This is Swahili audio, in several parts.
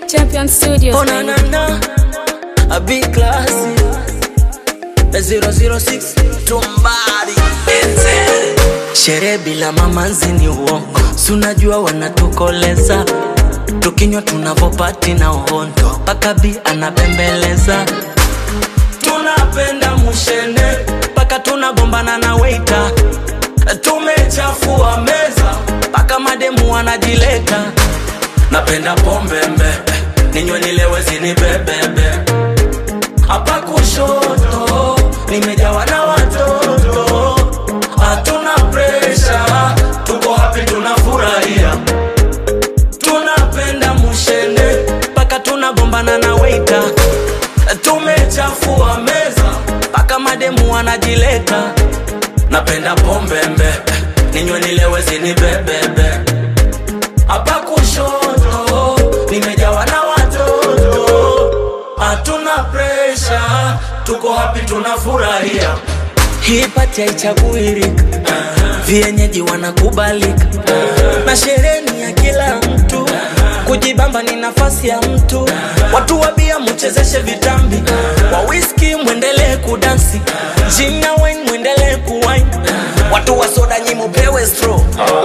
Champion Studios. Oh na na na, a big class. The 006 tumbari Enzel. Sherehe bila mamanzi ni uongo, si unajua wanatukoleza tukinywa tunavopati na uhondo, mpaka bi anabembeleza. Tunapenda mushene mpaka tunagombana na waiter, tumechafua meza mpaka mademu wanajileta. Napenda pombe mbe, ninywe nilewe zinibebebe. Hapa kushoto nimejawa na watoto, hatuna presha, tuko happy, tunafurahia. Tunapenda mushene mpaka tunagombana na waiter, tumechafua meza mpaka mademu wanajileta. Napenda pombe mbe, ninywe nilewe zinibebebe hapa kushoto nimejawa na watoto, hatuna presha, tuko happy, tunafurahia. Hii pati haichaguirika, vienyeji wanakubalika, na sherehe ni ya kila mtu, kujibamba ni nafasi ya mtu. Watu wa bia muchezeshe vitambi, wa whisky mwendelee kudansi, gin na wine mwendelee kuwine, watu wa soda nyi mupewe straw.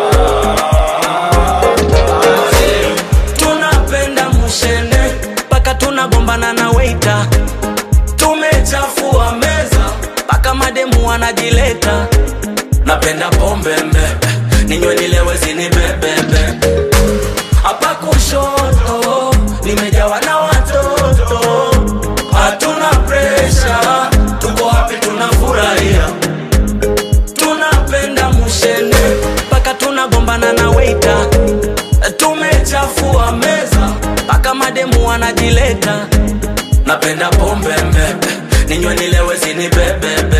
tunapenda mushene mpaka tunagombana na waiter, tumechafua meza mpaka mademu wanajileta. Napenda pombe mbe, ninywe nilewe zinibebebe. Hapa kushoto nimejawa na watoto, hatuna presha, tuko happy, tunafurahia. Tunapenda mushene mpaka tunagombana na waiter, tumechafua meza mpaka mademu wanajileta. Napenda pombe mbe, ninywe nilewe zinibebebe.